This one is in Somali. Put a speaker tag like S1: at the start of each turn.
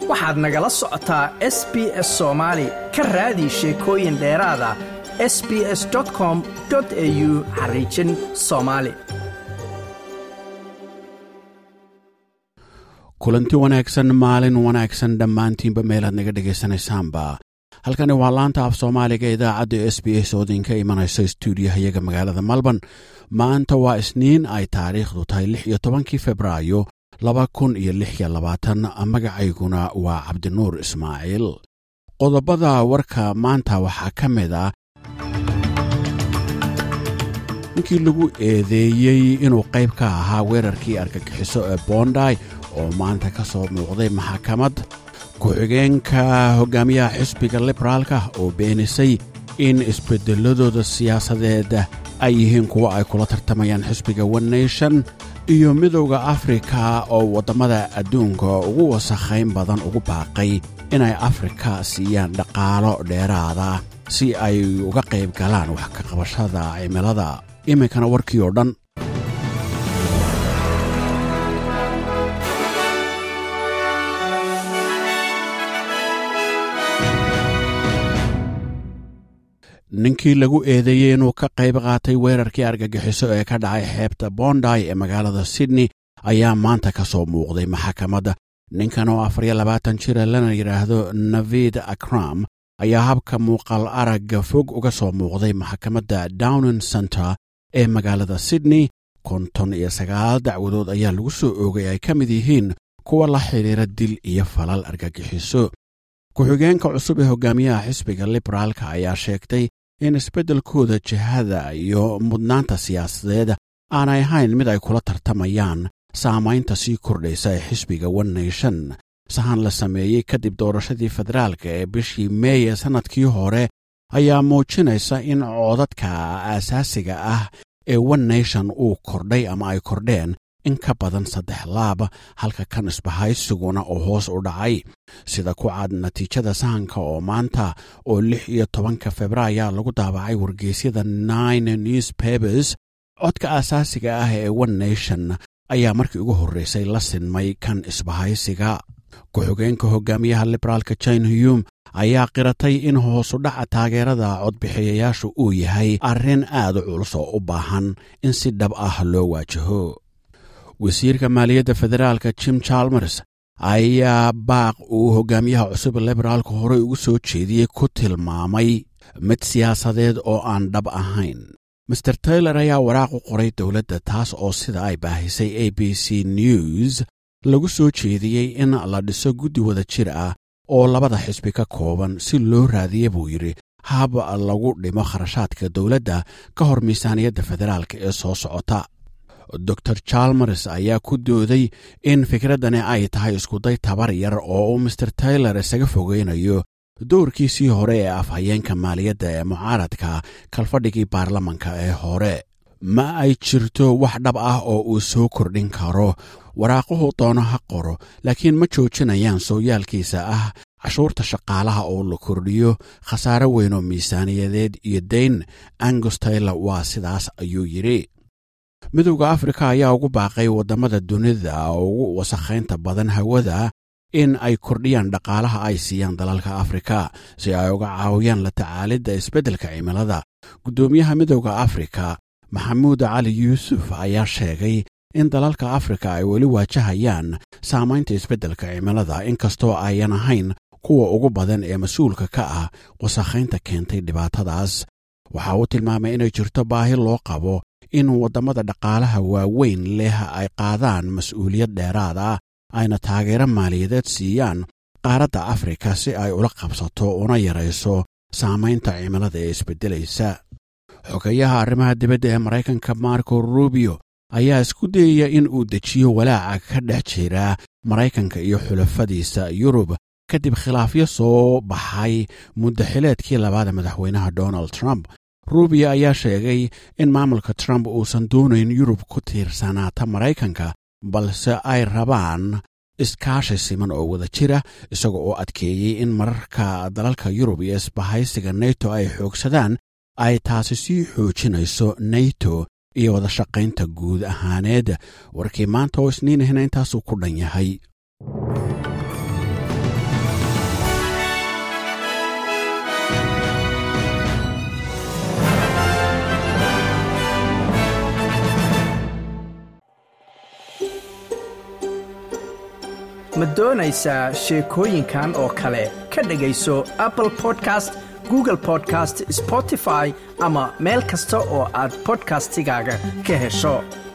S1: waxaad nagala socotaa s b s soomaali ka raadi sheekooyin dheeraada s b s com au xariijin soomaali
S2: kulanti wanaagsan maalin wanaagsan dhammaantiinba meelaad naga dhegaysanaysaanba halkani waa laanta af soomaaliga idaacadda s b s oo idinka imanaysa stuudiyahayaga magaalada melbourne maanta waa isniin ay taariikhdu tahay lix iyo tobankii februaayo laba kun iyo lix iyo labaatan magacayguna waa cabdinuur ismaaciil qodobada warka maanta waxaa ka mid ah ninkii lagu eedeeyey inuu qayb ka ahaa weerarkii argagixiso ee boonday oo maanta ka soo muuqday maxakamad ku-xigeenka hogaamiyaha xisbiga liberaalka oo beenisay in isbedeladooda siyaasadeed ay yihiin kuwo ay kula tartamayaan xisbiga one nation iyo midowda afrika oo waddamada adduunka ugu wasakhayn badan ugu baaqay inay afrika siiyaan dhaqaalo dheeraada si ay uga qayb galaan wax ka qabashada cimilada iminkana warkii oo dhan ninkii lagu eedeeyey inuu ka qayb qaatay weerarkii argagixiso ee ka dhacay xeebta bonday ee magaalada sydney ayaa maanta ka soo muuqday maxakamadda ninkan oo afar iyo labaatan jira lana yidhaahdo navid akram ayaa habka muuqaal aragga fog uga soo muuqday maxakamadda downing center ee magaalada sydney konton iyo sagaal dacwadood ayaa lagu soo oogay ay ka mid yihiin kuwa la xidhiira dil iyo falal argagixiso ku-xigeenka cusub ee hogaamiyaha xisbiga liberaalka ayaa sheegtay in isbeddelkooda jihada iyo mudnaanta siyaasadeed aanay ahayn mid ay kula tartamayaan saamaynta sii kordhaysa ee xisbiga one nation sahan la sameeyey kadib doorashadii federaalka ee bishii meey ee sannadkii hore ayaa muujinaysa in coodadka aasaasiga ah ee one nation uu kordhay ama ay kordheen in ka badan saddex laab halka kan isbahaysiguna oo hoos u dhacay sida ku cad natiijada sahanka oo maanta oo lix iyo tobanka februaaya lagu daabacay wargeysyada nine newspapers codka aasaasiga ah ee one nation ayaa markii ugu horreysay la sinmay kan isbahaysiga ku-xigeenka hogaamiyaha liberaalka jine huyum ayaa qiratay in hoosudhaca taageerada codbixiyayaashu uu yahay arrin aad u culus oo u baahan in si dhab ah loo waajaho wasiirka maaliyadda federaalka jim chalmers ayaa baaq uu hogaamiyaha cusub liberaalka horey ugu soo jeediyey ku tilmaamay mid siyaasadeed oo aan dhab ahayn master taylor ayaa waraaq u qoray dowladda taas oo sida ay baahisay a b c news lagu soo jeediyey in la dhiso guddi wada jir ah oo labada xisbi ka kooban si loo raadiya buu yidhi hab lagu dhimo kharashaadka dowladda ka hor miisaaniyadda federaalka ee soo socota dor chalmers ayaa ku dooday in fikraddani ay tahay iskuday tabar yar oo uu master taylor isaga fogeynayo doorkiisii hore ee afhayeenka maaliyadda ee mucaaradka kalfadhigii baarlamanka ee hore ma ay jirto wax dhab ah oo uu soo kordhin karo waraaquhu doono ha qoro laakiin ma joojinayaan sooyaalkiisa ah cashuurta shaqaalaha oo la kordhiyo khasaare weyn oo miisaaniyadeed iyo dayn angus taylor waa sidaas ayuu yidhi midowda afrika ayaa ugu baaqay waddamada dunida ugu wasakhaynta badan hawada in ay kordhiyaan dhaqaalaha ay siiyaan dalalka afrika si ay uga caawiyaan la tacaalidda isbeddelka cimilada guddoomiyaha midowda afrika maxamuud cali yuusuf ayaa sheegay in dalalka afrika ay weli waajahayaan saamaynta isbeddelka cimilada inkastoo ayan ahayn kuwa ugu badan ee mas-uulka ka ah wasakhaynta keentay dhibaatadaas waxa uu tilmaamay inay jirto baahi loo qabo in waddamada dhaqaalaha waaweyn leh ay qaadaan mas-uuliyad dheeraad ah ayna taageero maaliyadeed siiyaan qaaradda afrika si ay ula qabsato una yarayso saamaynta cimilada ee isbeddelaysa xogayaha arrimaha dibadda ee maraykanka marco rubio ayaa isku dayaya in uu dejiyo walaaca ka dhex jira maraykanka iyo xulafadiisa yurub kadib khilaafyo soo baxay muddaxileedkii labaada madaxweynaha donald trump rubio ayaa sheegay in maamulka trump uusan doonayn yurub ku tiirsanaata maraykanka balse ay rabaan iskaashi siman oo wada jira isaga oo adkeeyey in mararka dalalka yurub iyo isbahaysiga neto ay xoogsadaan ay taasi sii xoojinayso neto iyo wada shaqaynta guud ahaaneed warkii maanta oo isniinahina intaasuu ku dhan yahay
S1: ma doonaysaa sheekooyinkan oo kale ka dhegayso apple podcast google podcast spotify ama meel kasta oo aad bodkastigaaga ka hesho